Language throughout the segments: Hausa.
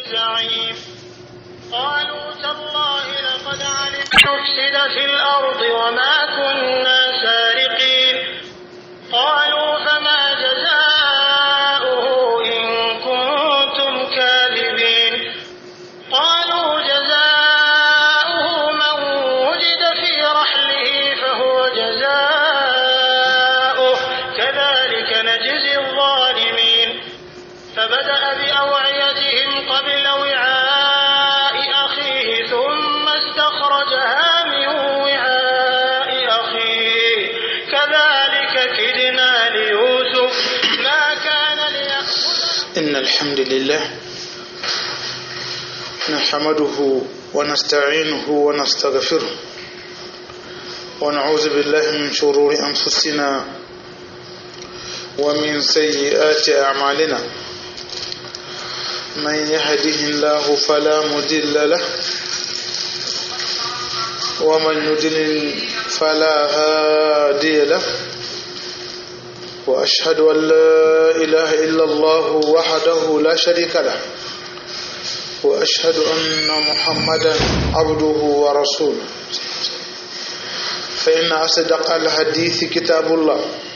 زعيم قالوا تالله لقد علمت أفسد في الأرض وما كنا سارقين قالوا فما جزاؤه إن كنتم كاذبين قالوا جزاؤه من وجد في رحله فهو جزاؤه كذلك نجزي الظالمين فبدأ بأوعيتهم قبل وعاء أخيه ثم استخرجها من وعاء أخيه كذلك كدنا ليوسف ما كان ليأخذ إن الحمد لله نحمده ونستعينه ونستغفره ونعوذ بالله من شرور أنفسنا ومن سيئات أعمالنا من يهده الله فلا مضل له ومن يضلل فلا هادي له وأشهد أن لا إله إلا الله وحده لا شريك له وأشهد أن محمدا عبده ورسوله فإن أصدق الحديث كتاب الله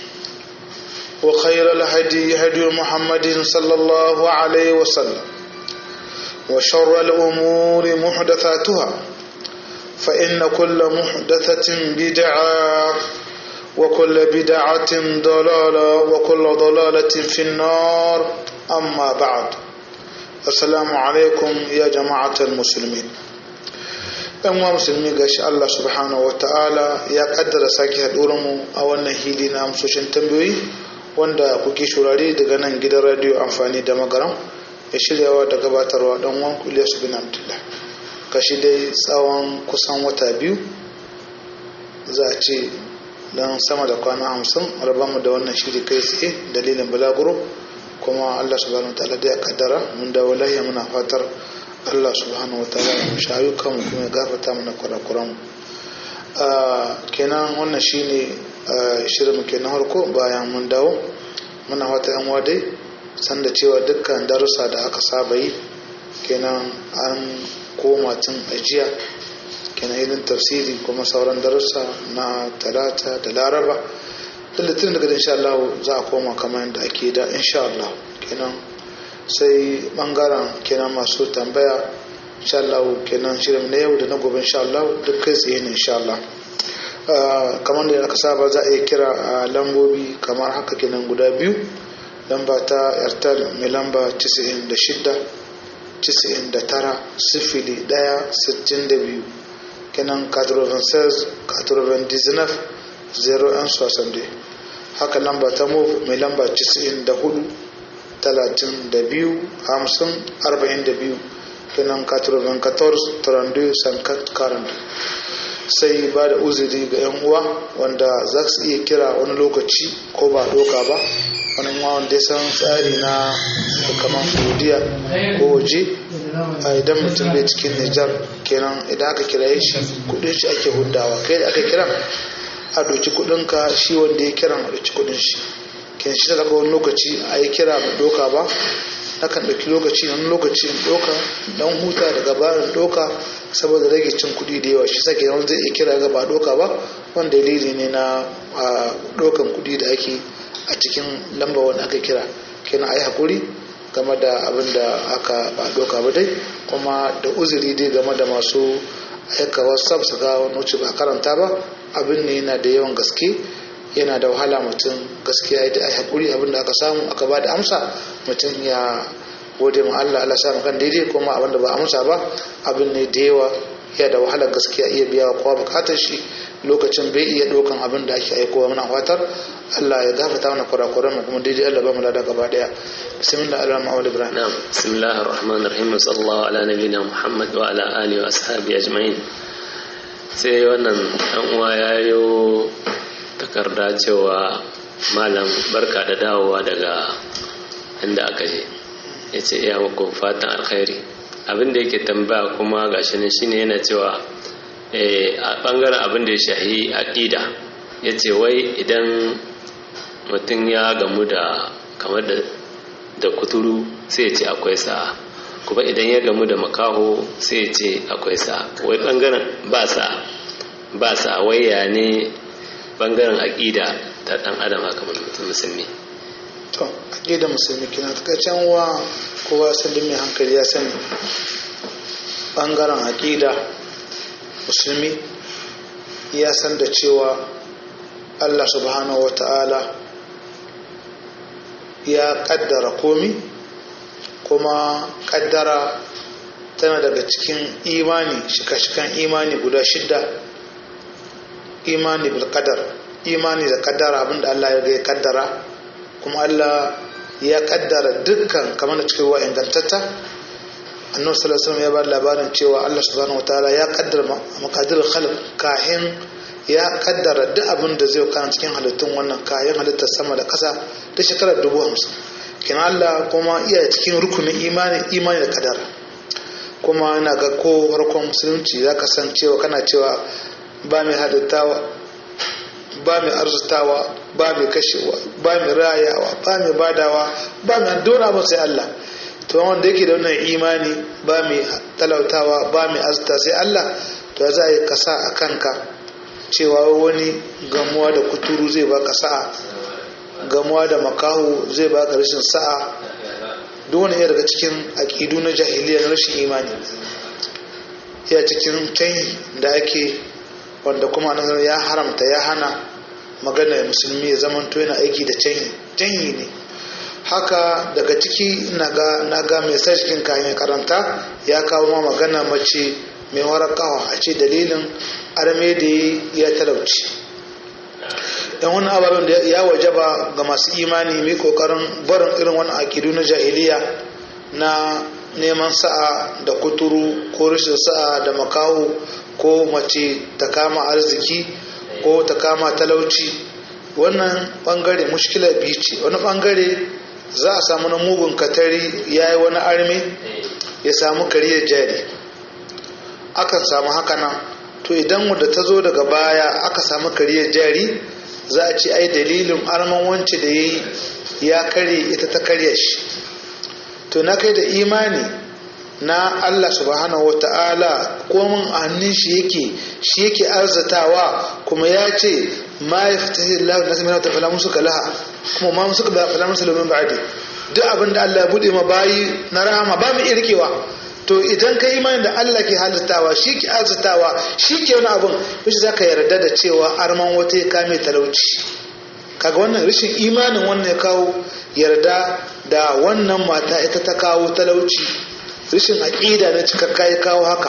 وخير الهدي هدي محمد صلى الله عليه وسلم وشر الأمور محدثاتها فإن كل محدثة بدعة وكل بدعة ضلالة وكل ضلالة في النار أما بعد السلام عليكم يا جماعة المسلمين ‘yan wa musulmi ga shi Allah subhanahu wa ta'ala ya kaddara sake mu a wannan hili na amsoshin tambayoyi wanda kuke shurare daga nan gidan radiyo amfani da magaram ya shiryawa da gabatarwa dan wan Ilyasu bin Abdullah kashi dai tsawon kusan wata biyu za a ce don sama da kwana hamsin mu da wannan shiri kai tsaye dalilin balaguro kuma Allah subhanahu wa ta'ala da ya kaddara mun dawo lahiya muna fatar Allah subhanahu wa ta'ala ya shayu kanmu kuma ya gafarta mana kurakuran kenan wannan shine shirin muke na harko bayan mun dawo muna wata yan wadai sanda cewa dukkan darussa da aka saba yi kenan an koma tun ajiya kenan irin tafsiri kuma sauran darussa na talata da laraba da litin daga insha Allah za a koma kamar yadda ake da insha Allah kenan sai bangaren kenan masu tambaya insha Allah kenan shirin na yau da na gobe insha Allah duk kai tsaye ne insha Allah kamar da aka saba za a iya kira a lambobi kamar haka kenan guda biyu lamba ta airtel mai lamba 96 99 sifili 1 62 kenan 96 99 01 60 haka lamba ta move mai lamba 94 32 50 42 kenan 94 32 sankat 40 sai ba da uzuri ga 'yan uwa wanda za su iya kira wani lokaci ko ba doka ba wani uwa wanda ya san tsari na kamar saudiya ko waje a idan mutum bai cikin nijar kenan idan aka kira shi kudin shi ake hudawa kai da aka kira a doki kudin ka shi wanda ya kiran a doki kudin shi kenan shi daga wani lokaci a yi kira ba doka ba nakan ɗauki lokaci wani lokaci in ɗauka dan huta daga bayan ɗauka saboda rage cin kuɗi da yawa shi sake yawan zai iya kira ga ba ɗauka ba wanda dalili ne na ɗaukan kuɗi da ake a cikin lamba wanda aka kira kenan a yi haƙuri game da abin da aka ba ɗauka ba dai kuma da uzuri dai game da masu aika whatsapp su ga wani wuce ba karanta ba abin ne yana da yawan gaske yana da wahala mutum gaskiya ya yi haƙuri abin da aka samu aka ba da amsa mutum ya gode ma Allah Allah sa kan daidai kuma abin da ba amsa ba abin ne da yawa ya da wahalar gaskiya iya biya wa kowa bukatar shi lokacin bai iya ɗaukan abin da ake aikowa muna fatar Allah ya gafata mana kurakuran mu kuma daidai Allah ba mu lada gaba daya bismillah Allah ma'awal ibrahim na'am bismillahir rahmanir rahim sallallahu ala nabiyina muhammad wa ala alihi wa ashabi ajma'in sai wannan dan uwa yayo takarda cewa malam barka da dawowa daga inda aka je ya ce iya muku fatan alkhairi abin da yake tambaya kuma gashi ne shine yana cewa a bangaren abin da ya shahi aƙida ya ce wai idan mutum ya gamu da kamar da kuturu sai ya ce akwai sa'a kuma idan ya gamu da makaho sai ya ce akwai sa wai bangaren ba sa ba sa waya ne bangaren aƙida ta ɗan adam haka mutum musulmi to aƙida musulmi kina takaicen wa kowa sallin mai hankali ya sani bangaren aƙida musulmi ya san da cewa allah subhanahu wa ta'ala ya kaddara komi kuma kaddara tana daga cikin imani shika-shikan imani guda shidda imani bil kadar imani da kaddara abinda Allah ya ya kaddara kuma Allah ya kaddara dukkan kamar da cikin wa ingantatta annabi sallallahu alaihi wasallam ya ba labarin cewa Allah subhanahu wataala ya kaddara makadir khalq kahin ya kaddara duk abin da zai kana cikin halittun wannan kayan halittar sama da ƙasa ta shekarar dubu hamsin kin Allah kuma iya cikin rukunin imani imani da kadara kuma ina ga ko farkon musulunci za ka san cewa kana cewa ba mai halittawa ba mai arzutawa ba mai kashewa ba mai rayawa ba mai badawa ba mai dona ba sai Allah to wanda yake da wannan imani ba mai talautawa ba mai arzuta sai Allah to za a yi kasa a kanka cewa wani gamuwa da kuturu zai baka sa'a gamuwa da makahu zai baka rashin sa'a duk wani iya daga cikin aƙidu na jahiliya na rashin imani ya cikin canyi da ake wanda kuma nan ya haramta ya hana magana musulmi ya zama to yana aiki da canyi canyi ne haka daga ciki na ga mai sa cikin kayan karanta ya kawo ma magana mace mai warakawa a ce dalilin arme da ya talauci dan wani ababen da ya wajaba ga masu imani mai kokarin barin irin wani akidu na jahiliya na neman sa'a da kuturu ko rashin sa'a da makaho ko mace ta kama arziki ko ta kama talauci wannan bangare mushkila biyu ce wani bangare za a samu na mugun katari ya yi wani arme ya samu kariyar jari akan samu haka nan to idan wadda ta zo daga baya aka samu kariyar jari za a ce ai dalilin arman wance da ya yi ya karye ita ta karya shi to na kai da imani na Allah subhanahu wa ta'ala komin a hannun shi yake shi yake arzatawa kuma ya ce ma ya fita Allah na sami ta falamun suka laha kuma ma suka ba falamun salomin ba'adi duk abin da Allah ya bude ma bayi na rahama ba mu iya rikewa to idan ka imani da Allah ke halittawa shi ke arzitawa shi ke wani abin wishi za ka yarda da cewa arman wata ya kame talauci kaga wannan rashin imanin wannan ya kawo yarda da wannan mata ita ta kawo talauci rashin aƙida na cikakka ya kawo haka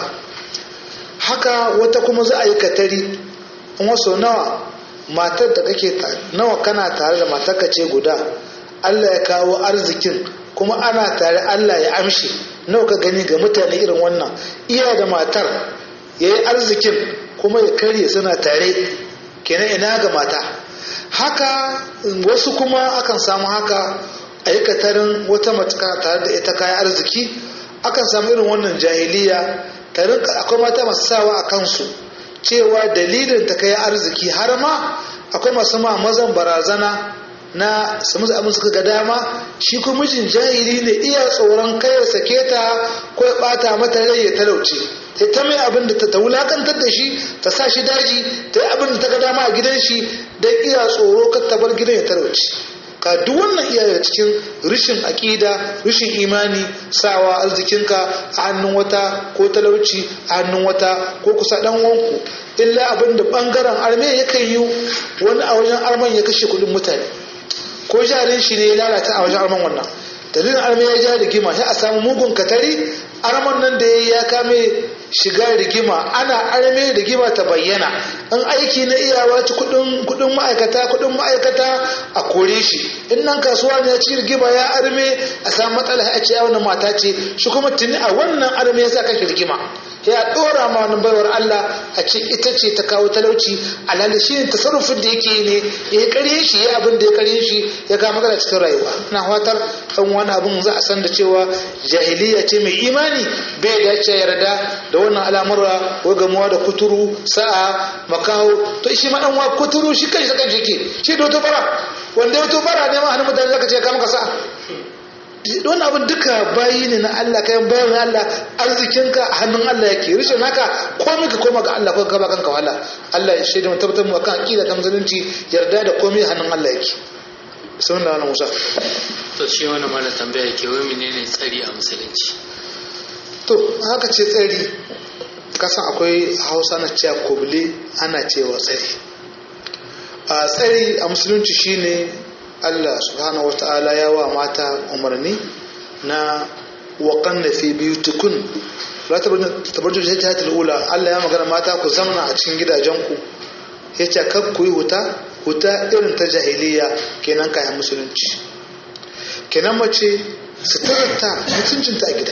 haka wata kuma za a yi katari in wasu nawa matar da kake nawa kana tare da matarka ce guda Allah ya kawo arzikin kuma ana tare Allah ya amshi nawa ka gani ga mutane irin wannan iya da matar ya yi arzikin kuma ya karye suna tare kenan ina ga mata haka wasu kuma akan samu haka aikatarin wata matuka tare da ita kayan arziki akan samu irin wannan jahiliya akwai mata masu sawa a kansu cewa dalilin ta kai arziki har ma akwai masu ma mazan barazana na su musu abin suka ga dama shi kuma mijin jahili ne iya tsoron kai ya sake ta ko ya bata mata rai ya talauce ta ta mai abin da ta wulakantar da shi ta sa shi daji ta yi abin da ta ga dama a gidan shi don iya tsoro kar ta bar gidan ya talauce ka duk wannan iya cikin rishin aƙida rishin imani sawa arzikinka a hannun wata ko talauci a hannun wata ko kusa dan wanku illa abin da bangaren arme yakan yi wani a wajen arman ya kashe kudin mutane ko jarin shi ne ya lalata a wajen arman wannan dalilin arme ya ja rigima sai a samu mugun katari arman nan da ya kame shiga rigima ana arme rigima ta bayyana in aiki na iyawa ci kudin ma'aikata kudin ma'aikata a kore shi in nan kasuwa ne ya ci rigima ya arme a samu matsala a ce wannan mata ce shi kuma tuni a wannan arme ya sa kashi rigima ya dora ma wani baiwar Allah a ce ita ce ta kawo talauci alhali shi ne tasarrufin da yake ne ya karye shi ya abin da ya karye shi ya ga magana cikin rayuwa na fatar kan wani abin za a san da cewa jahiliya ce mai imani bai dace yarda da wannan al'amura ko gamuwa da kuturu sa'a makaho to shi ma dan wa kuturu shi kai saka jike shi da wato bara wanda wato bara ne ma hannun mutane zaka ce ka maka sa'a wani abin duka bayi ne na Allah kayan bayan na Allah arzikinka a hannun Allah yake rishin haka komai ka koma ga Allah ko ka ba kanka wahala Allah ya shaida mu tabbatar mu kan aqida ta musulunci yarda da komai a hannun Allah yake sunan da wannan Musa to shi wannan mara tambaya ke wai menene tsari a musulunci to haka ce tsari kasan akwai hausa na cewa kubule ana cewa tsari a tsari a musulunci shine allah subhanahu wata'ala ya wa mata umarni na waƙan da fi biyu tukun tabarju da ta ula allah ya magana mata ku zamana a cikin gidajenku ya ce kar ku yi huta huta irin ta jahiliya kenan kayan musulunci kenan mace suturarta mutuncinta a gida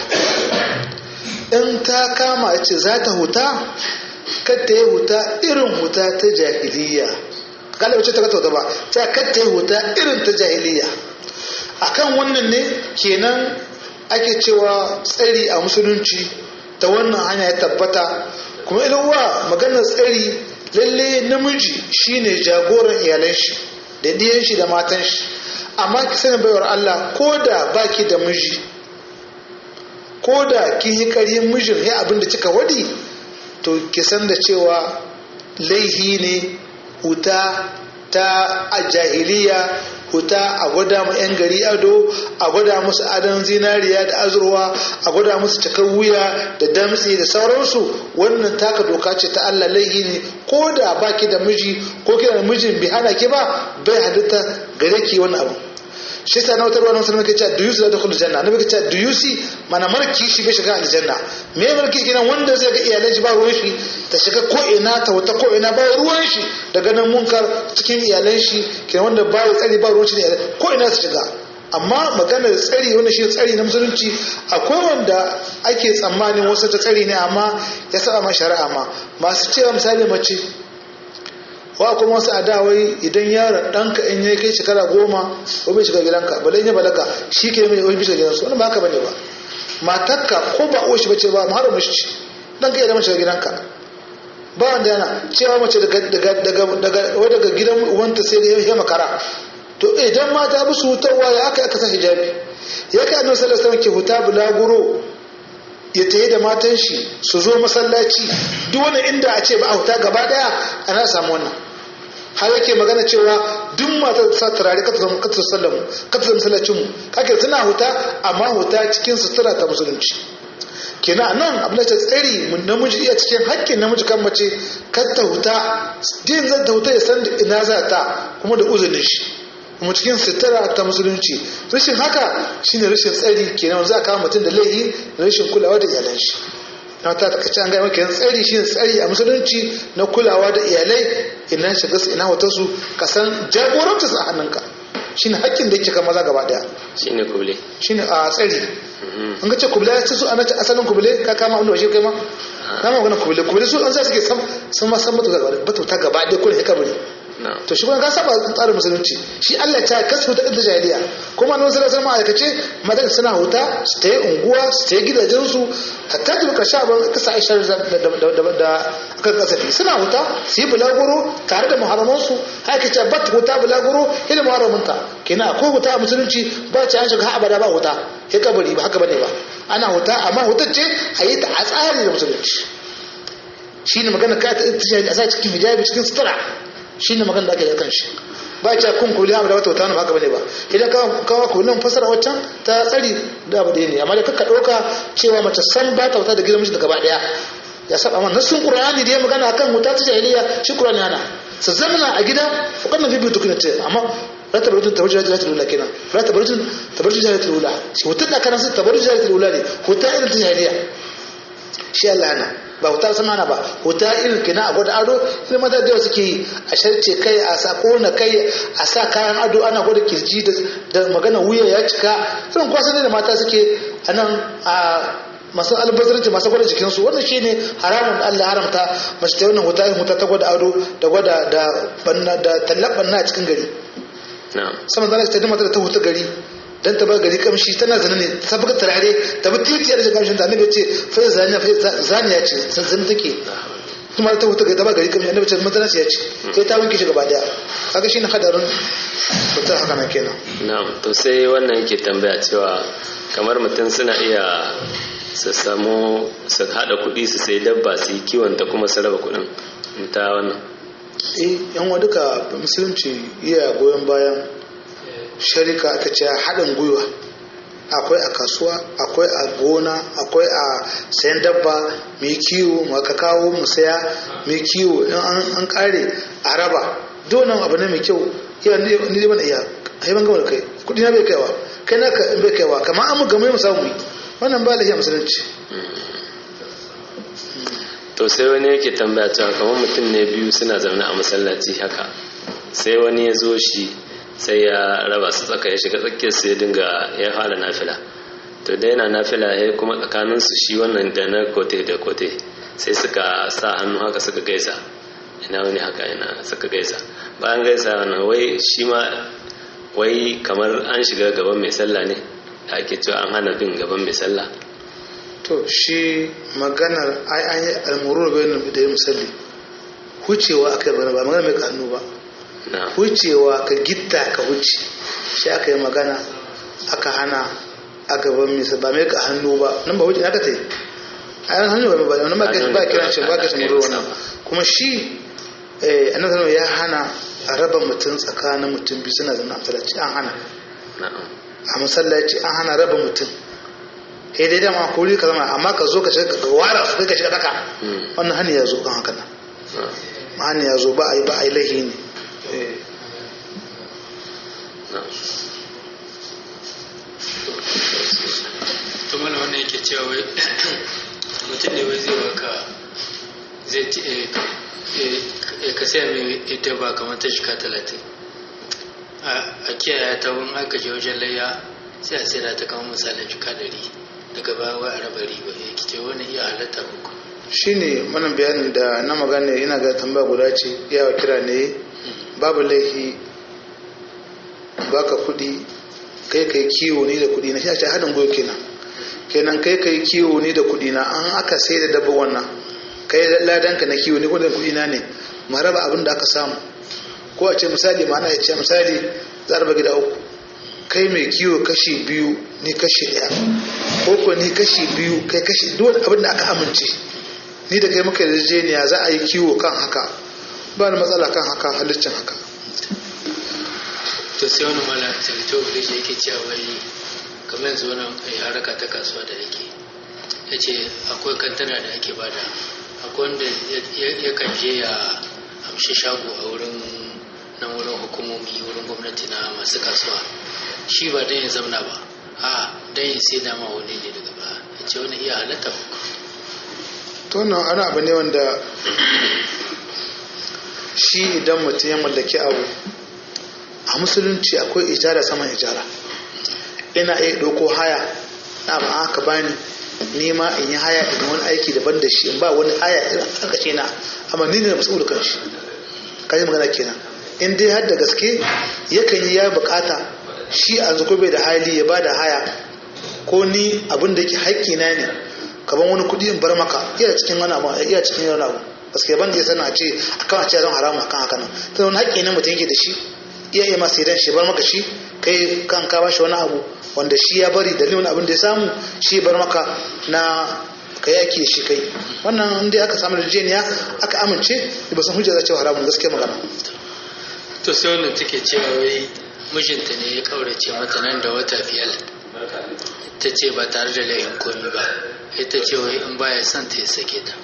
in ta kama ya ce za ta huta kar ta yi huta irin huta ta jahiliya kala wace ta kata huta ba ta kar ta yi huta irin ta jahiliya akan wannan ne kenan ake cewa tsari a musulunci ta wannan hanya ya tabbata kuma ilwa maganar tsari lalle namiji shine jagoran iyalan shi da diyan shi da matan shi amma ki sani baiwar Allah ko da baki da miji ko da kin yi ƙaryin mijin ya abin da kika wadi to ki san da cewa laihi ne huta ta a jahiliya huta a gwada mu 'yan gari ado a gwada musu adon zinariya da azurwa a gwada musu cikar wuya da damtse da sauransu wannan taka doka ce ta Allah laihi ne ko da baki da miji ko kina da mijin bai hana ki ba bai halitta gare ki wani abu shi yasa na wata ruwa na musulmi ke cewa duyusi za ta kullu janna annabi ke cewa duyusi mana marki shi bai shiga aljanna me marki kenan wanda zai ga iyalan shi ba ruwan shi ta shiga ko ina ta wata ko ina ba ruwan shi daga nan munkar cikin iyalan shi kenan wanda ba tsari ba ruwan shi ne ko ina su shiga amma maganar tsari wanda shi tsari na musulunci akwai wanda ake tsammanin wasu ta tsari ne amma ya saba ma shari'a ma masu cewa misali mace wa kuma wasu adawai idan yaron ɗanka in ya kai shekara goma ko bai shiga gidanka ba ya balaga shi ke mai wani bisa gidansu wani ba haka bane ba matarka ko ba uwa shi bace ba mu haramu shi dan ka idan shiga gidanka ba wanda yana cewa mace daga daga daga daga daga gidan uwanta sai da ya makara to idan mata bi su hutarwa ya aka aka sa hijabi ya kai annabi sallallahu alaihi wasallam ke huta bulaguro ya tayi da matan shi su zo masallaci duk wani inda a ce ba a huta gaba daya ana samu wannan har yake magana cewa duk matar sa turare ka zama ka sallamu ka zama masallacin mu kake tana huta amma huta cikin sutura ta musulunci kenan nan abin da ta tsari namiji iya cikin hakkin namiji kan mace kar ta huta din zan ta huta ya san ina za ta kuma da uzurin shi kuma cikin sutura ta musulunci rashin haka shine rashin tsari kenan za a kawo mutum da laifi da rashin kulawa da iyalan shi na ta takaice an gaya maka tsari shine tsari a musulunci na kulawa da iyalai ina shiga su ina wata su ka san jagoranci su a hannunka shine hakkin da yake kan maza gaba daya shine kubule shine a tsari an ga ce kubule ya ce su ana asalin kubule ka kama wanda washe kai ma kama magana kubule kubule su an za su ke sam sun ma san batuta gaba daya ko da kabari to shi kuma ka saba tsarin musulunci shi Allah ta kasu ta da jahiliya kuma nan sai sai ma'aikace madan suna huta su ta yi unguwa su ta yi gidajen su hatta da karshe ban kasa Aisha da da da kan kasafi suna huta su yi bulaguro tare da muharraman su haka ce bat huta bulaguro ila muharraminta kenan akwai huta a musulunci ba ce an shiga abada ba huta ya kabari ba haka bane ba ana huta amma hutar ce a yi ta a tsari da musulunci shine magana ka ta a sa cikin hijabi cikin sutura shi ne magana da ake da kan shi ba a kun kuli abu da wata wata ba haka bane ba idan ka kawo kulin fasara waccan ta tsari da abu ɗaya ne amma da kakka ɗauka cewa mace san ba ta wata da gidan mijinta gaba ɗaya ya saba amma nasun qur'ani da ya magana akan wuta ta jahiliya shi qur'ani ana su zamna a gida fukan na bibi tukuna ce amma la tabarutun tabarujin jahiliyatul ula kenan la tabarutun tabarujin jahiliyatul ula shi wutar da kana sun tabarujin jahiliyatul ula ne wuta irin ta jahiliya shi Allah ana ba huta sama na ba huta irin kina a gwada ado irin mata da suke yi a sharce kai a sa kona kai a sa kayan ado ana gwada kirji da magana wuya ya cika irin kwasa ne da mata suke a nan a masu albazarci masu gwada jikinsu wannan shi ne haramun da Allah haramta mace ta wannan huta irin huta ta gwada ado da gwada da banna da tallaban na cikin gari sama zana ta mata da ta huta gari dan ta ba gari kamshi tana zana ne ta buga turare ta bi titiyar da kamshin da annabi ce fa zaniya fa zaniya ce zan take kuma ta huta ta ba gari kamar annabi ce masallaci ya ce sai ta wanke shi gaba daya kaga shine hadarin mutum haka nan kenan na'am to sai wannan yake tambaya cewa kamar mutum suna iya su samu su haɗa kuɗi su sai dabba su yi kiwon ta kuma su raba kuɗin ta wannan eh yan wa duka musulunci iya goyon bayan sharika aka ce haɗin gwiwa akwai a kasuwa akwai a gona akwai a sayan dabba mai kiwo maka kawo mu saya mai kiwo in an kare a raba donan abu ne mai kyau iya ni dai bana iya ai ban gama da kai kudi na bai kaiwa kai na bai kaiwa kamar an mu gamai mu samu wannan ba lafiya musulunci to sai wani yake tambaya cewa kamar mutum ne biyu suna zaune a masallaci haka sai wani ya zo shi sai ya raba su tsaka ya shiga tsakiyar su ya dinga ya fara nafila to da yana nafila ya kuma tsakanin su shi wannan da na kote da kote sai suka sa hannu haka suka gaisa ina wani haka ina suka gaisa bayan gaisa wannan wai shi ma wai kamar an shiga gaban mai sallah ne da ake cewa an hana bin gaban mai sallah to shi maganar ai an yi almuru bayan da ya musalli hucewa aka yi ba magana mai kanu ba wucewa ka gitta ka wuce shi aka yi magana aka hana a gaban misa ba mai ka hannu ba nan ba wuce aka ta yi a yan hannu ba ba nan ba ba kiran shi ba ka shi muru wannan kuma shi annabi ya hana a raba mutum tsakanin mutum biyu suna zama a masallaci an hana a masallaci an hana raba mutum eh dai dama ko ka zama amma ka zo ka shiga ka wara su kai ka shiga daka wannan hani ya zo kan haka nan hani ya zo ba a yi ba a yi lahi ne to mana wannan yake cewa wai mutum ne wai zai baka zai ka saya mai ita ba kamar ta shika talatin a kiyaye ta wani aka je wajen layya sai a sai ta kama misalin shika dari daga baya wai a raba riba ya kice wani iya halatta uku shine mana bayanin da na magana ina ga tambaya guda ce yawa kira ne babu laifi baka kudi kai kai kiwo ni da kudi na shi a ce haɗin goyo kenan kenan kai kai kiwo ni da kudi na an aka sai da dabba wannan kai ladanka na kiwo ni kudin kudi na ne ma raba abin da aka samu ko a ce misali ma'ana ya ce misali za raba gida uku kai mai kiwo kashi biyu ni kashi ɗaya ko ko ni kashi biyu kai kashi duk abin da aka amince ni da kai muka yarjejeniya za a yi kiwo kan haka ba da matsala kan haka halittin haka to sai wani mala sarito da shi yake cewa wai kamar yanzu wani haraka ta kasuwa da yake ya ce akwai kantana da ake bada akwai wanda ya kan je ya amshi shago a wurin nan wurin hukumomi wurin gwamnati na masu kasuwa shi ba don ya zauna ba a don ya sai dama wani ne daga ba ya ce wani iya halatta to wannan ana abu ne wanda shi idan mutum ya mallaki abu a musulunci akwai ijara saman ijara ina iya ɗauko haya na ba aka bani nima in yi haya in wani aiki daban da shi in ba wani haya irin aka ce na amma ni ne na masu kan shi kaji magana kenan in dai har da gaske yakan yi ya bukata shi a zuko bai da hali ya ba da haya ko ni abin da yake haƙƙi na ne kaban wani kuɗi in bar maka iya cikin wani abu iya cikin wani abu gaske ban da ya sana ce akan a ce zan haramu akan haka nan ta wani haƙƙi ne mutum yake da shi iya iya masu idan shi bar maka shi kai kan ka bashi wani abu wanda shi ya bari dalilin abin da ya samu shi bar maka na ka yaki da shi kai wannan inda aka samu yarjejeniya aka amince ba san hujja za ce haramun gaskiya magana to sai wannan take cewa wai mijinta ne ya kaurace mata nan da wata biyar ta ce ba tare da laifin komi ba ita ce wai in baya son ta ya sake ta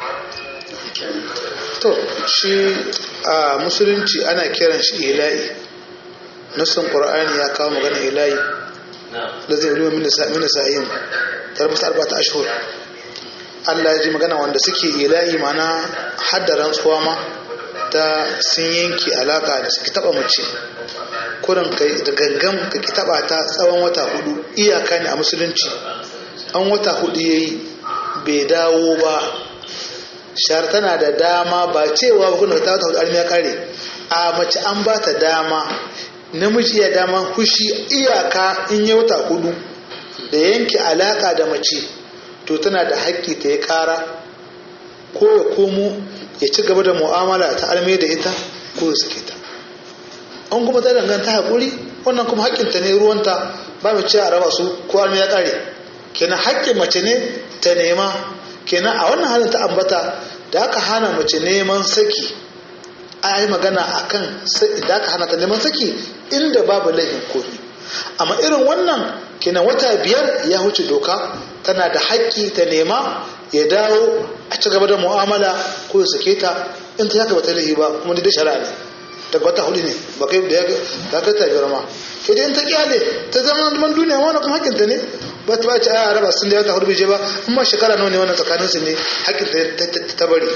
to shi a musulunci ana kiran shi ila'i nassin qur'ani ya kawo magana ila'i da zai ruwa mina sa'in tarbata arba'ata ashhur Allah ya ji magana wanda suke ila'i mana haddaran tsuwa ma ta sun yanki alaka da suke taba mace kurin kai da gangan ka ki taba ta tsawon wata hudu iyaka ne a musulunci an wata hudu yayi bai dawo ba shar tana da dama ba cewa ba kuna ta wata hudu ya kare a mace an ba ta dama namiji ya dama hushi iyaka in yi wata hudu da yanke alaka da mace to tana da haƙƙi ta ya ƙara ko ya komo ya ci gaba da mu'amala ta alme da ita ko ya sake ta an kuma ta danganta haƙuri wannan kuma haƙƙinta ne ruwanta ba mu ce a raba su ko alme ya ƙare kenan haƙƙin mace ne ta nema kenan a wannan halin ta ambata da aka hana mace neman saki a yi magana a kan da aka hana ta neman saki inda babu laifin komi amma irin wannan kenan wata biyar ya wuce doka tana da haƙƙi ta nema ya dawo a ci gaba da mu'amala ko ya sake ta in ta yaka ba ta laifi ba kuma da shari'a ne daga wata hudu ne ba kai da ya ga ta biyar ma ke da in ta kyale ta zama man duniya wani kuma haƙƙinta ne ba ta bace a raba sun da wata hudu bai je ba amma shekara nawa ne wannan tsakanin su ne haƙƙin ta bari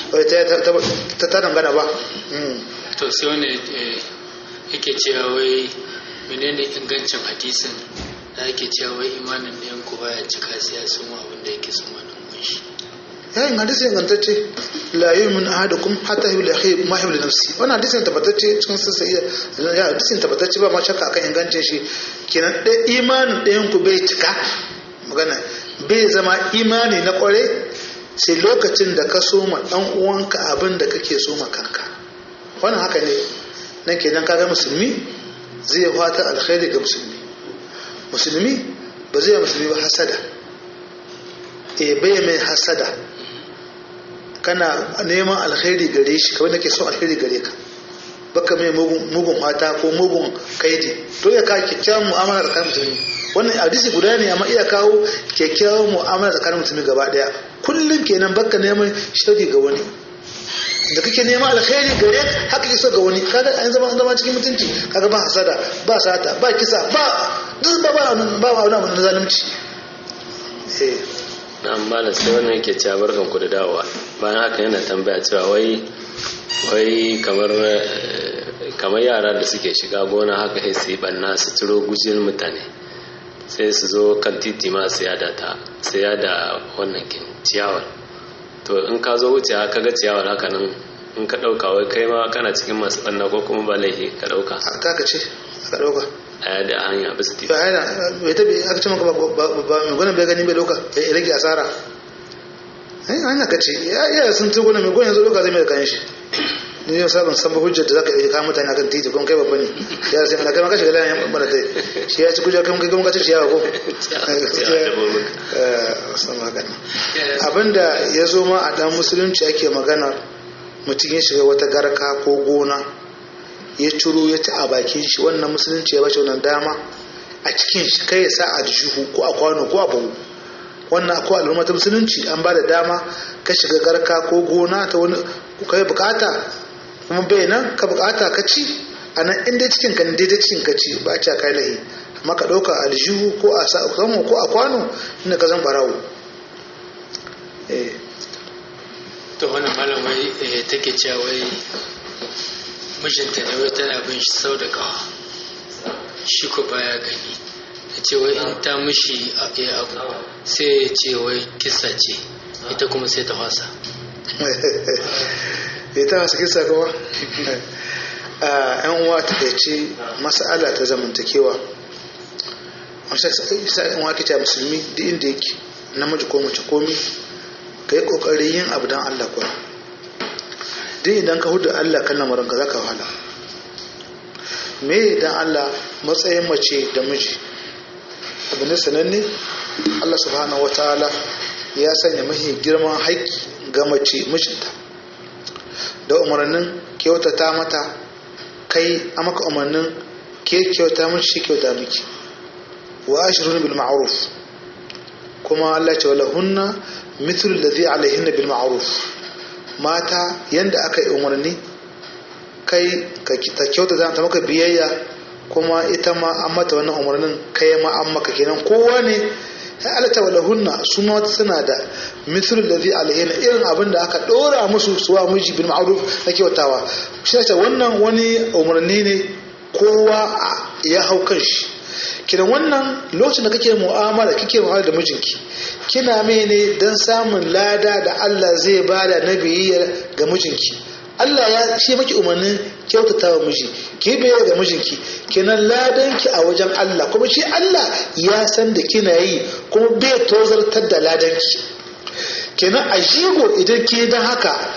ta ta dangana ba to sai wani yake cewa wai menene ingancin hadisin da ake cewa wai imanin ɗayan ku baya cika sai ya sun abin da yake sun wani shi ya yin hadisi ingantacce la yu'min ahadukum hatta yuhibbu akhihi ma yuhibbu nafsi wannan hadisin tabbatacce cikin sassa iya ya hadisin tabbatacce ba ma shakka akan ingancin shi kenan da imanin ɗayan ku bai cika magana bai zama imani na kware sai lokacin da ka soma dan uwanka abin da kake soma kanka wannan haka ne nan kenan kaga musulmi zai fata alkhairi ga musulmi musulmi ba zai musulmi ba hasada e bai mai hasada kana neman alkhairi gare shi kawai nake son alkhairi gare ka baka mai mugun fata ko mugun kaidi to ya ka kyakkyawan mu'amala tsakanin musulmi wannan hadisi guda ne amma iya kawo kyakkyawan mu'amala tsakanin musulmi gaba daya kullum kenan baka neman shari ga wani da kake neman alkhairi gare haka kake so ga wani kaga an zama zama cikin mutunci kaga ba hasada ba sata ba kisa ba duk ba ba ba wani abu na zalunci eh na malam sai wannan yake cewa barkan ku da dawowa bayan haka yana tambaya cewa wai wai kamar kamar yara da suke shiga gona haka sai su yi banna su ciro gujin mutane sai su zo kan titi ma su yada ta su yada wannan kin ciyawar to in ka zo wuce ka ga ciyawar haka nan in ka ɗauka wai kai ma kana cikin masu banna ko kuma ba laifi ka ɗauka kaka ce ka ɗauka a yada a hanya bisa titi to yana bai tabi aka ce maka ba mai gwanin bai gani bai ɗauka ya rage asara ai hanya ka ce ya iya sun tugu na mai gwanin yanzu ɗauka zai mai da kayan shi ni yau sabon san hujjar da zaka iya kawo mutane akan titi kuma kai babba ne ya sai ana kai maka shiga layan bana tai shi ya ci kuja kai kuma ka ci ciyawa ko abinda ya zo ma a dan musulunci ake magana mutum ya shiga wata garka ko gona ya ciro ya ci a bakin shi wannan musulunci ya bashi wannan dama a cikin shi kai ya sa a jihu ko a kwano ko a buhu wannan ko al'umma ta musulunci an ba da dama ka shiga garka ko gona ta wani kai bukata kuma bai nan ka bukata ka ci a nan inda cikin ka daidai cikin ka ci ba a ci kai lahi amma ka ɗauka aljihu ko a samu ko a kwano inda ka zan barawo to wannan malamai take cewa wai mijinta ne wai tana bin shi sau da kawa shi ko baya gani ta ce wai in ta mishi abu sai ya ce wai kisa ce ita kuma sai ta wasa ita wasu kisa kuma yan uwa ta ce mas'ala ta zamantakewa isa yan uwa kita musulmi duk inda yake namiji ko mace komi ka yi kokarin yin abu don allah kuwa duk idan ka hudu allah kan lamarin ka za ka wahala me idan allah matsayin mace da miji abu ne sananne allah subhanahu wa ta'ala ya sanya mahi girman haƙƙi ga mace mijinta da umarnin kyautata mata kai a maka umarnin ke kyauta miki shi kyauta miki wa ashirun bil ma'ruf kuma Allah ce wala hunna mithlu alladhi alaihinna bil ma'ruf mata yanda aka yi umarni kai ka ta kyautata ta maka biyayya kuma ita ma an mata wannan umarnin kai ma an maka kenan kowa ne ya alata wala hunna su ma suna da mithlu alladhi alaihinna irin abin da aka dora musu suwa miji bil ma'ruf na kyautawa shi ne wannan wani umarni ne kowa ya hau kan shi kidan wannan lokacin da kake mu'amala kake mu'amala da mijinki kina mai ne don samun lada da Allah zai bada na biyayya ga mijinki Allah ya shi maki umarnin kyautata wa miji ki biyayya ga mijinki kenan ladanki a wajen Allah kuma shi Allah ya san da kina yi kuma bai tozartar da ladanki kenan a jigo idan ke dan haka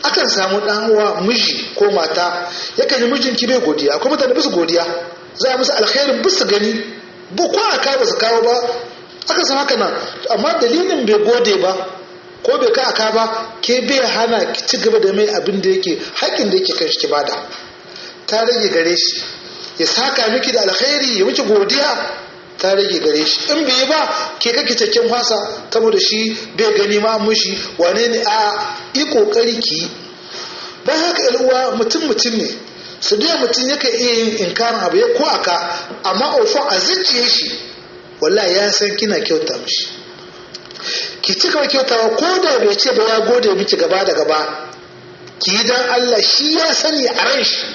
akan samu dan uwa miji ko mata yakan yi mijinki bai godiya akwai mutane ba su godiya za a musu alkhairin ba su gani ba ko aka ba su kawo ba aka san haka nan amma dalilin bai gode ba ko bai ka aka ba ke bai hana ki ci gaba da mai abin da yake haƙƙin da yake kan shi ki bada ta rage gare shi ya saka miki da alkhairi ya miki godiya ta rage gare shi in bai ba ke kake cikin fasa saboda shi bai gani ma mushi wane ne a yi kokari ki bayan haka yan uwa mutum mutum ne su da mutum yake iya yin inkarin abu ya ko aka amma ofo a zuciye shi wallahi ya san kina kyauta mishi ki ci gaba kyautawa ko da bai ce ba ya gode miki gaba da gaba ki yi dan Allah shi ya sani a ran shi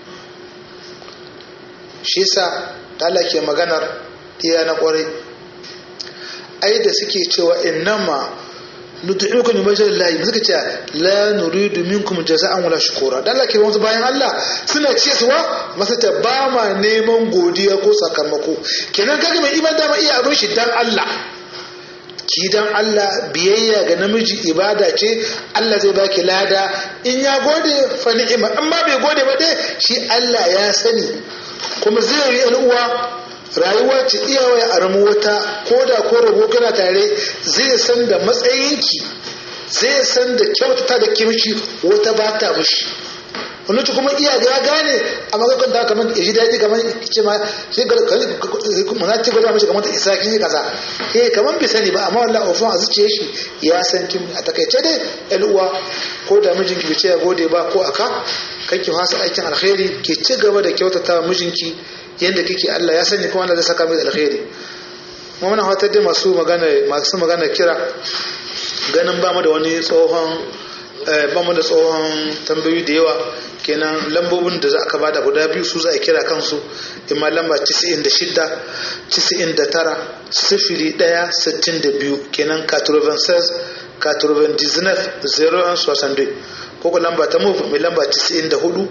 shi yasa Allah ke maganar iya na kwarai ai da suke cewa innama nud'ukum min wajhi llahi suka ce la nuridu minkum jaza'an wala shukura dan Allah ke wasu bayan Allah suna ce suwa masa ta ba ma neman godiya ko sakamako kenan kaga mai iman da ma iya abin shi dan Allah ki dan Allah biyayya ga namiji ibada ce Allah zai baki lada in ya gode fa ni'ima amma bai gode ba dai shi Allah ya sani kuma zai yi uwa rayuwa ce iyawa a ramu wata ko da ko rabo kana tare zai san da matsayinki zai san da kyautata da kimci wata ba ta mushi wani kuma iya ya gane a magakon da kamar ya ji daɗi kamar ce ma shi ga muna ce gwada mashi kamar ta isa kin yi kaza eh kamar bai sani ba amma wallahi ofin a zuciya shi ya san kin a takaice dai yan uwa ko da mijinki bai ce ya gode ba ko aka kake fasa aikin alkhairi ke ci gaba da kyautata mijinki yadda kike Allah ya sani kuma Allah zai saka mai alkhairi mu muna fatar da masu magana masu magana kira ganin ba mu da wani tsohon ba mu da tsohon tambayoyi da yawa kenan lambobin da za aka bada guda biyu su za a kira kansu imma lamba 96 99 sifili 1 62 kenan 96 99 01 62 ko ko lamba ta mu mai lamba 94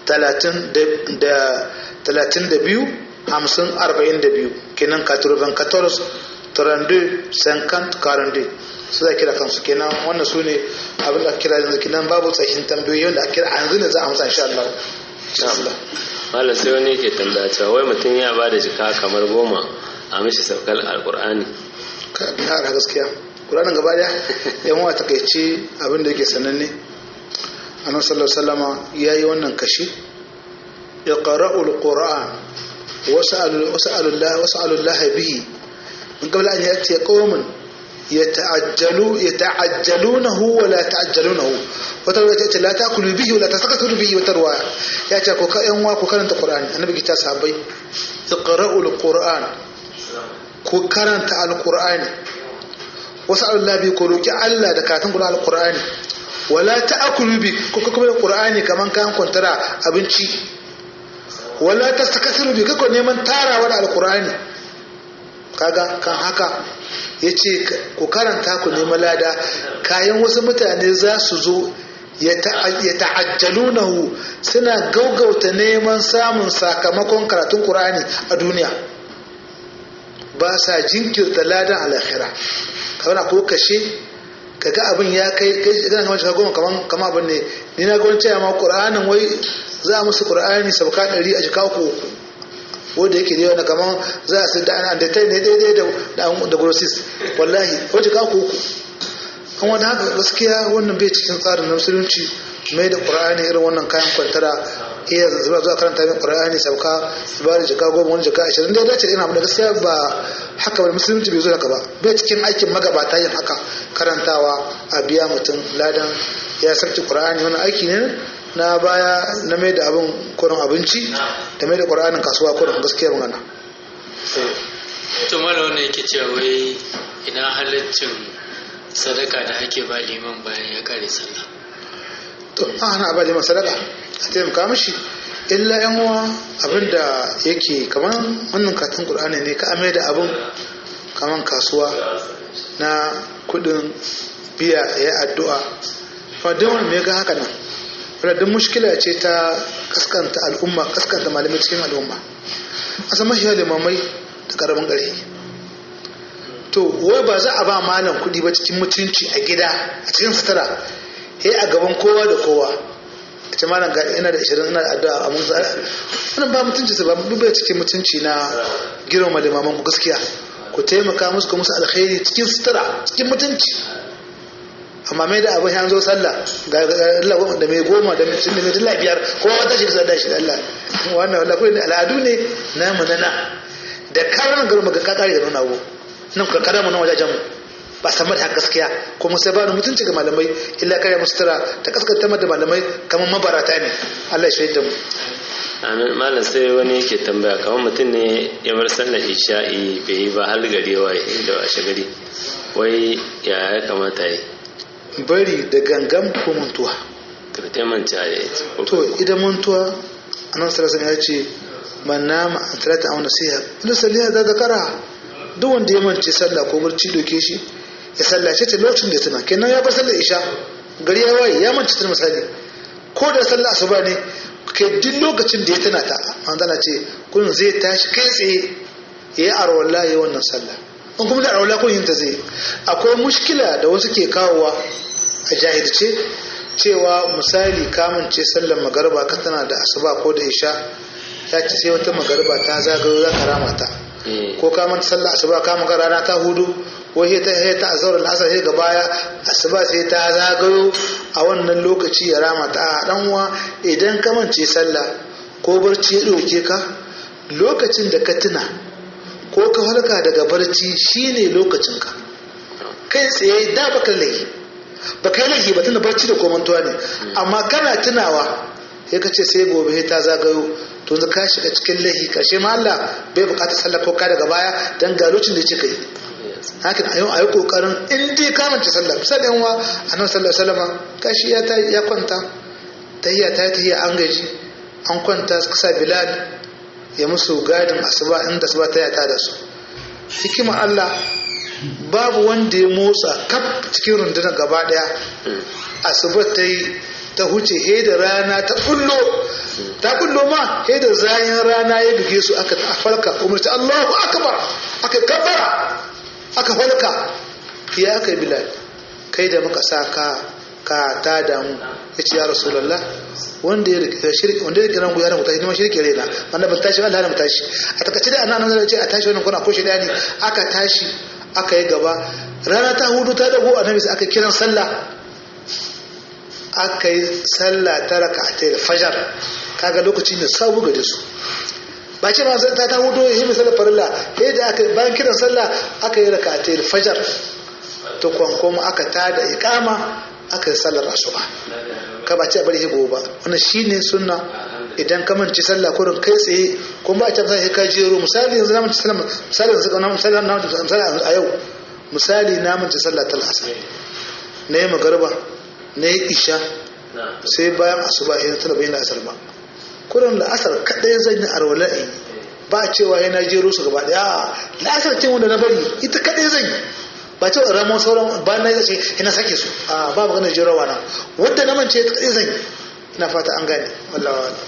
talatin da biyu hamsin arba'in da biyu kenan katurban katoros turande sankant karande su za kira kansu kenan wannan su ne abin da kira yanzu kenan babu tsakin tambayoyi wanda a kira a yanzu ne za a amsa insha Allah Malam sai wani yake tambaya cewa wai mutum ya ba da jika kamar goma a mishi saukar alkur'ani ka biya gaskiya Qur'anin gaba daya yan wa takaice abin da yake sananne annabi sallallahu alaihi wasallama yayi wannan kashi اقرأوا القرآن وسألوا وسألوا الله وسألوا الله به من قبل أن يأتي قوم يتعجلوا يتعجلونه ولا تعجلونه وتروى يأتي لا تأكلوا به ولا تستكثروا به وتروى يأتي كوكا يوم وكوكا القرآن النبي كتا صحابي اقرأوا القرآن كوكا القرآن وسألوا الله به كولوكي ألا دكاتن قرآن القرآن ولا تأكلوا به كوكا القرآن كمان كان كنترا أبنشي wala ta takasiru bi kako neman tarawa da alkur'ani kaga kan haka ya ce ku karanta ku nemi lada kayan wasu mutane za su zo ya ta'ajjalunahu suna gaugauta neman samun sakamakon karatun qur'ani a duniya ba sa jinkirta ladan alakhira kamar ko kashe kaga abin ya kai kai kamar shiga goma kaman kama abin ne ni na ga wani cewa ma qur'anin wai za a musu qur'ani sabka ɗari a jika uku wanda yake da yawa kaman za a da ana da tai ne daidai da da grossis wallahi ko jika uku uku kan wani haka gaskiya wannan bai cikin tsarin na musulunci mai da qur'ani irin wannan kayan kwantara iya zuwa zuwa karanta min qur'ani sabka ibada jika goma wani jika ashirin dai dace ina da gaskiya ba haka ba musulunci bai zo haka ba bai cikin aikin magabata yin haka karantawa a biya mutum ladan ya sarki qur'ani wani aiki ne na baya na mai da abin kurin abinci da mai da qur'anin kasuwa kurin gaskiyar magana to mala wannan yake cewa wai ina halaccin sadaka da ake ba liman bayan ya kare sallah to ana ba liman sadaka a taimaka mishi illa yan uwa abinda yake kaman wannan katin qur'ani ne ka amai da abin kaman kasuwa na kudin biya ya addu'a fa duk wani me ga haka nan wadda mushkila ce ta kaskanta al'umma kaskanta malamai cikin al'umma a san mashi limamai da karamin ƙarfi to wai ba za a ba malam kuɗi ba cikin mutunci a gida a cikin sutura he a gaban kowa da kowa ita malam ga ina da 20 ina da addu'a a mun zara wannan ba mutunci su ba bai cikin mutunci na girma limaman ku gaskiya ku taimaka musu ku musu alkhairi cikin sutura cikin mutunci amma mai da abin ya zo sallah ga Allah da mai goma da mai cinni mai dilla biyar kowa wata shi da shi da Allah wannan wallahi kullun al'adu ne na munana da karan garma ga kakare da nuna wo nan ka kada mu na wajajen mu ba san da gaskiya kuma sai ba ni mutunci ga malamai illa kare musu tara ta kaskanta da malamai kamar mabarata ne Allah ya shaida mu amin malam sai wani yake tambaya kamar mutum ne ya bar sallar isha'i bai yi ba har gari ya waye da washe gari wai ya ya kamata yi bari da gangan ko mantuwa kirtai manta da ita to idan mantuwa annabi sallallahu alaihi ya ce man nama an talata aw nasiha ila salliha da zakara duk wanda ya mance sallah ko barci doke shi ya sallace ta lokacin da tana kenan ya bar sallar isha gari ya waye ya mance ta misali ko da sallar asuba ne ke duk lokacin da ya tana ta manzana ce kun zai tashi kai tsaye ya yi arwala ya wannan sallah in kuma da arwala kun yin ta zai akwai mushkila da wasu ke kawowa a jahilce cewa misali kamance sallar magarba ka tana da asuba ko da isha ya ce sai wata magarba ta zagayo za ka rama ta ko ka manta sallar asuba ka maka rana ta hudu ko sai ta sai ta azhar al-asr sai ga baya asuba sai ta zagayo a wannan lokaci ya rama ta a dan uwa idan ka mance sallah ko barci ya dauke ka lokacin da ka tuna ko ka halka daga barci shine lokacin ka kai tsaye da baka laifi baka yi laifi ba tunda barci da komantuwa ne amma kana tunawa sai ka ce sai gobe sai ta zagayo to yanzu ka shiga cikin laifi karshe ma Allah bai bukata sallah ko ka daga baya dan ga lokacin da yake kai hakan a yau a yi kokarin in dai ka mance sallah misali yan wa annabi sallallahu alaihi wasallam kashi ya ya kwanta tahiyya ta tahiyya an gaji an kwanta sa bilal ya musu gadin asuba inda asuba ta yata da su hikima Allah babu wanda ya motsa kaf cikin rundunar gaba daya asuba ta yi ta huce he da rana ta kullo ta kullo ma he da zayin rana ya buge su aka falka umarci Allahu akbar aka kabbara aka falka ya aka yi bilal kai da muka sa ka ka ta damu ya ce ya rasulallah wanda ya rike shirki wanda ya kiran gudanar mutashi ne ma shirki rena wanda ban tashi Allah na mutashi a takaice da annabi zai ce a tashi wannan kuna ko shi ne aka tashi aka yi gaba rana ta hudu ta dago annabi sai aka kiran sallah aka yi sallah ta raka'atai da fajar kaga lokaci ne sabu ga su ba ce ma ta ta hudu yi misalin farilla sai da aka bayan kiran sallah aka yi raka'atai da fajar to kuma aka tada iqama aka yi sallar asuba ka ba ce bari higo ba wannan shine sunna idan ka manci sallah kurin kai tsaye kuma ba a tabbata sai ka jero misali yanzu na manci sallah misali yanzu ka misali na manci misali a yau misali na manci sallah tal asar na yi magarba na yi isha sai bayan asuba ya tana bayan asar ba kurin da asar kadai zan yi arwala in ba cewa yana jero su gaba daya la'asar ce wanda na bari ita kadai zan yi ba ce ramo sauran ba na yace ina sake su a ba maganar jirawa na wanda na mance ta kadai zan ina fata an gane wallahi wala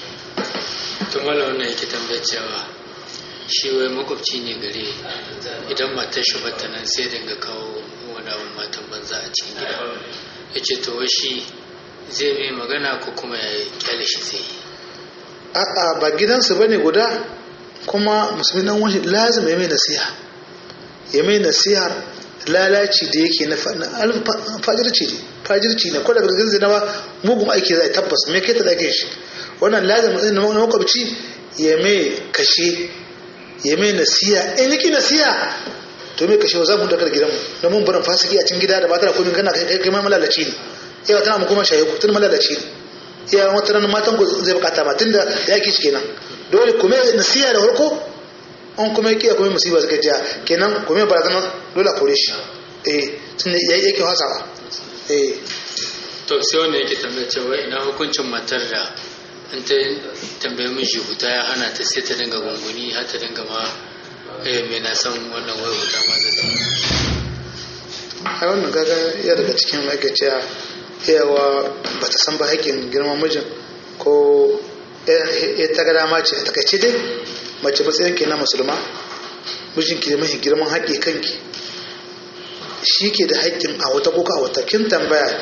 to mala wannan yake tambayar cewa shi wai makwabci ne gare idan matar shi bata nan sai dinga kawo wani abin matan banza a cikin gida ya ce to wai shi zai mai magana ko kuma ya kyale shi zai yi a'a ba gidansu bane guda kuma musulmi dan wani lazim ya mai nasiha ya mai nasiha lalaci da yake na fajirci ne fajirci ne ko daga cikin zina ba mugun aiki zai tabbas me kai ta dake shi wannan lazim din na makwabci ya mai kashe ya mai nasiha in yake nasiha to mai kashe za mu daga gidan mu na mun barin fasiki a cikin gida da matar komai kana kai kai mai malalaci ne yawa tana mu kuma shaye ku tun malalaci ne iya wata ran matan ku zai bukata ba tunda yaki shi kenan dole kuma nasiha da farko an kuma yake kuma musiba suka jiya kenan kuma barazana dole a kore shi eh tun da yayi yake hasawa eh to sai wanda yake tambaya cewa ina hukuncin matar da in ta tambaye miji huta ya hana ta sai ta dinga gunguni har ta dinga ma eh me na san wannan wai huta ma da ai wannan gaga ya daga cikin ma'aikaciya yawa ba ta san ba haƙƙin girman mijin ko ya ta ga dama ce a takaice dai mace matsayin ke na musulma mijinki da mahi girman haƙƙi kanki shi ke da haƙƙin a wata ko a wata kin tambaya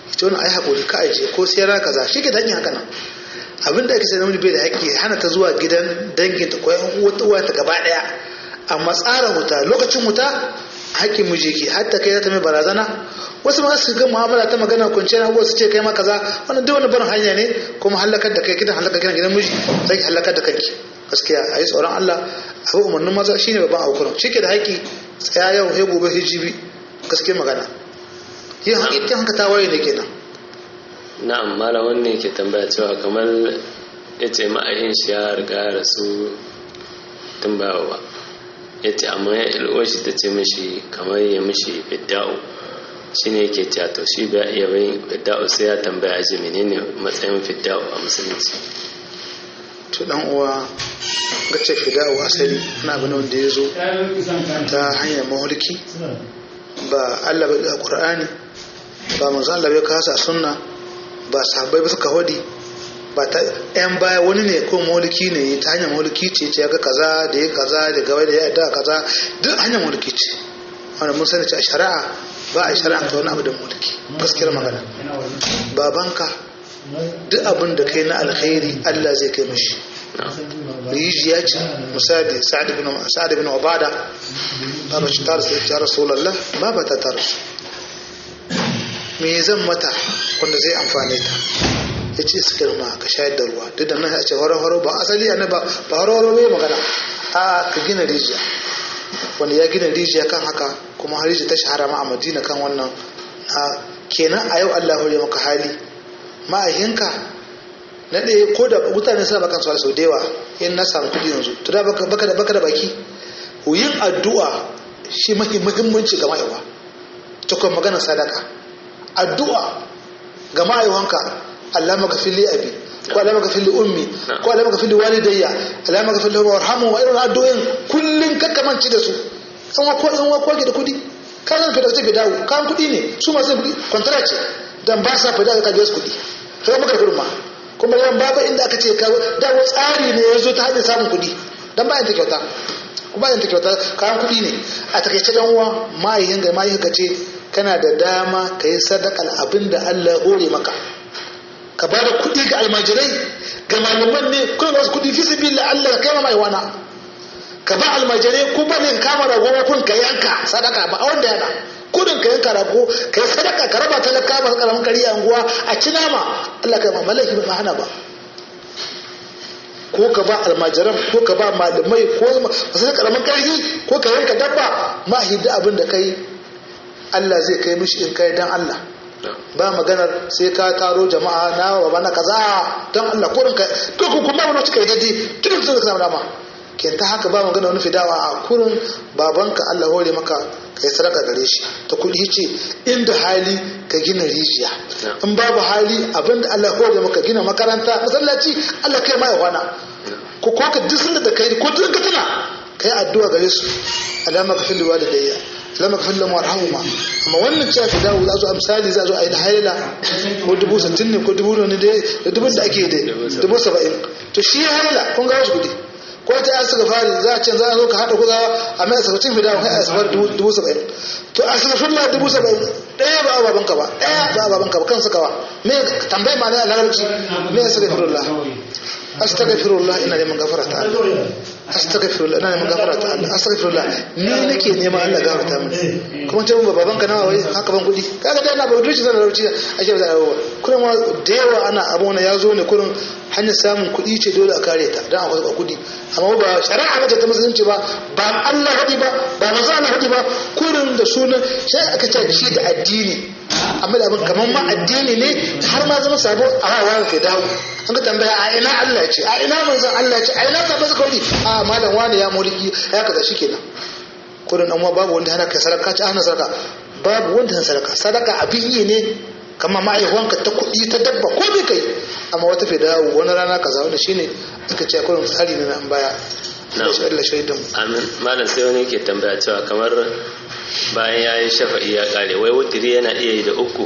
ita wani ai haƙuri ka aje ko sai ra kaza shi ke da haka nan abin da ake sai namiji bai da haƙƙi hana ta zuwa gidan danginta ko yan uwa ta gaba ɗaya amma tsara wuta lokacin wuta haƙƙin miji ke hatta kai za ta mai barazana wasu ma su ga mu'amala ta magana kwanciyar abubuwa su ce kai ma kaza wannan duk wani barin hanya ne kuma halakar da kai gidan halakar gidan gidan miji zai halakar da kanki gaskiya a yi tsoron Allah abu umarnin maza shine babban abu kurum shi ke da haƙƙi tsaya yau sai gobe hijibi gaskiya magana yin haƙƙin haka ta waye ne kenan na'am malam wannan ke tambaya cewa kamar ya ce ma'ayin shi ya riga ya rasu tun ba ba ya ce amma ya ilwar shi ta ce mishi kamar ya mishi fidda'u shi ne yake cewa to shi ba iya bai fidda'u sai ya tambaya ji menene matsayin fidda'u a musulunci to dan uwa ga ce fida'u asali na abin wanda ya zo ta hanyar mahulki ba Allah bai da Qur'ani ba manzo Allah bai kasa sunna ba sahabbai ba suka hodi ba ta yan baya wani ne ko mulki ne ta hanyar mulki ce ce ga kaza da ya kaza da gaba da ya da kaza duk hanyar mulki ce wanda mun sani ce a shari'a ba a shari'a ta wani abu da mulki gaskiyar magana babanka duk abin da kai na alkhairi Allah zai kai mashi rijiya ce misali sa'ad ibn sa'ad ibn ubada baba ci tar sai ya rasulullah baba ta tar me zan mata wanda zai amfane ta ya ce su girma ka shayar da ruwa duk da nan ya ce horo-horo ba asali a ba ba horo-horo bai magana a ka gina rijiya wanda ya gina rijiya kan haka kuma har rijiya ta shahara ma a madina kan wannan a kenan a yau allah ya maka hali ma'ahinka na ɗaya ko da mutane suna bakan su sau da yawa in na samu kuɗi yanzu to da baka da baka da baki yin addu'a shi muhimmanci ga ma'aiwa ta kuma maganar sadaka addu'a ga ma'aiwanka Allah maka fili abi ko Allah maka fili ummi ko Allah maka fili walidayya Allah maka fili warhamu wa irin addu'o'in kullun kakkamanci da su an wa ko an wa ko da kudi kan zan fita take dawo kan kudi ne su masu kudi kwantara ce dan ba sa fida ka biya su kudi sai maka kurma kuma yan babu inda aka ce dawo tsari ne yazo ta hanyar samun kudi dan bayan ta kyauta kuma bayan ta kyauta kan kudi ne a takaice dan uwa mai ga mai ka ce kana da dama ka yi sadakar abin da Allah ya hore maka ka ba da kuɗi ga almajirai ga malaman ne kuma ba su kuɗi fi sabi la Allah ka kai ma wana ka ba almajirai ko ba ne kama rago kun ka yanka sadaka ba a wanda yana kudin ka yanka rago ka yi sadaka ka raba talaka ba karamin kari a unguwa a ci nama Allah ka ma malaki ba hana ba ko ka ba almajiran ko ka ba malamai ko masu karamin karfi ko ka yanka dabba ma hidda abin da kai Allah zai kai mishi in kai dan Allah ba maganar sai ka taro jama'a na baba na kaza dan Allah kurin ka to ku kuma wani cika dadi tun da ka samu dama ke ta haka ba magana wani fidawa a kurin babanka Allah hore maka kai sadaka gare shi ta kudi ce inda hali ka gina rijiya in babu hali abinda Allah hore maka gina makaranta masallaci Allah kai mai wana ko ko ka duk da kai ko duk ka tana kai addu'a gare su alama ka fil walidayya lama ka fillon warhamuma amma wannan cewa fi dawo za zo a misali za zo a yi da haila ko dubu sittin ne ko dubu ne da dubun da ake da dubu saba'in to shi ya haila kun ga wasu kudi ko ta ya suka fari za a ce za a zo ka haɗa kuzawa a mai asibacin fi dawo kai a asabar dubu saba'in to a asibacin la dubu saba'in ɗaya ba a babanka ba ɗaya ba a babanka ba kan suka ba me tambayi ma na larabci me ya suka firullah astaghfirullah ina neman gafara ta Allah astaghfirullah ina neman gafara ta Allah astaghfirullah ni nake neman Allah gafarta min kuma ce mun babanka nawa wai haka ban kudi kaga dai ina ba dushi sanar rauci ake da yawa kullum ma da yawa ana abu wani ya zo ne kullum hanyar samun kudi ce dole a kare ta dan akwai kudi amma ba shari'a ba ta musulunci ba ba Allah hadi ba ba manzo Allah hadi ba kullum da sunan sai aka ce shi da addini amma da abin kamar ma addini ne har ma zama sabo a hawa ke dawo an ka tambaya a ina Allah ce a ina manzon Allah ce a ina ka bazu kawai a malam wani ya mulki ya kaza shikenan kurin amma babu wanda hana kai sadaka ci hana sadaka babu wanda hana sadaka sadaka abin yi ne kamar ma'aihuwanka ta kuɗi ta dabba ko bai kai amma wata fi dawo wani rana kaza wanda shine aka ce kurin tsari ne na an baya Allah shaidan amin malam sai wani ke tambaya cewa kamar bayan ya yi shafa'i ya kare wai wutiri yana iya yi da uku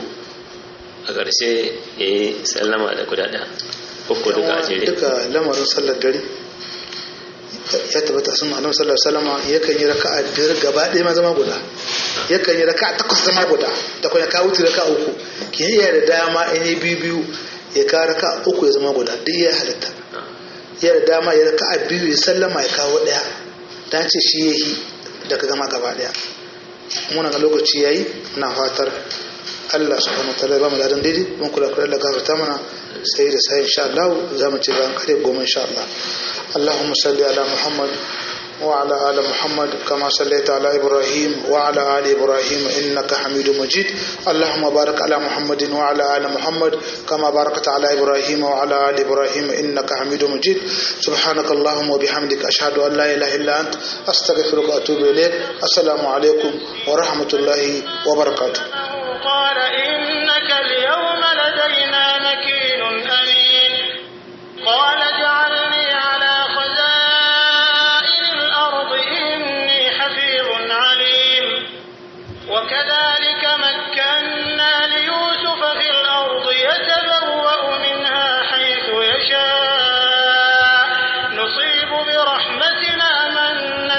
a ƙarshe ya yi sallama da guda ɗaya uku duka a jere duka lamarin sallar dare ya tabbata sun annabi sallallahu alaihi wasallam yakan yi raka'a biyar gaba ɗaya ma zama guda yakan yi raka'a takwas zama guda da kuma ya kawo wuce raka'a uku ke iya da dama in yi biyu biyu ya kawo raka'a uku ya zama guda duk ya halitta ya da dama ya raka'a biyu ya sallama ya kawo ɗaya dan ce shi yayi da ka gama gaba ɗaya muna ga lokaci yayi na fatar Allah subhanahu wataala ba mu ladan daidai mun kula kula da gafarta mana sai da sai insha Allah za mu ci bayan kare goma insha Allah اللهم صل على محمد وعلى آل محمد كما صليت على إبراهيم وعلى آل إبراهيم إنك حميد مجيد اللهم بارك على محمد وعلى آل محمد كما باركت على إبراهيم وعلى آل إبراهيم إنك حميد مجيد سبحانك اللهم وبحمدك أشهد أن لا إله إلا أنت أستغفرك وأتوب إليك السلام عليكم ورحمة الله وبركاته قال إنك اليوم لدينا مكين أمين قال اجعلني على خزائن الأرض إني حفيظ عليم وكذلك مكنا ليوسف في الأرض يتبوأ منها حيث يشاء نصيب برحمتنا من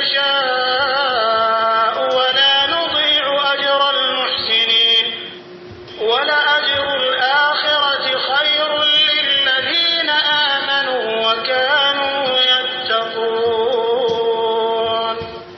نشاء ولا نضيع أجر المحسنين ولأجر الآخرة خير للذين آمنوا وكانوا يتقون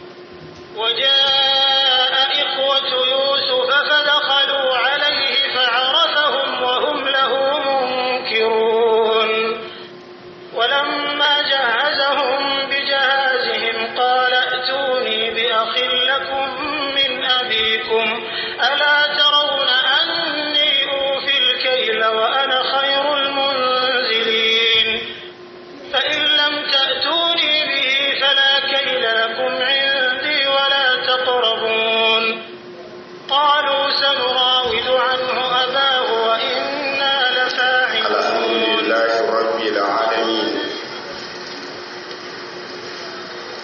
وجاء إخوة يوسف فدخلوا عليه فعرفهم وهم له منكرون ولما جهزهم بجهازهم قال ائتوني بأخ لكم من أبيكم ألا ترون أني أوفي الكيل وأنا خير المنزلين فإن لم تأتوني به فلا كيل لكم عندي ولا تقربون قالوا سنراود عنه أباه وإنا الحمد لفاعلون لله رب العالمين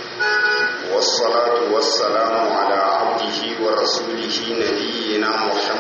والصلاة والسلام على عبده ورسوله نبينا محمد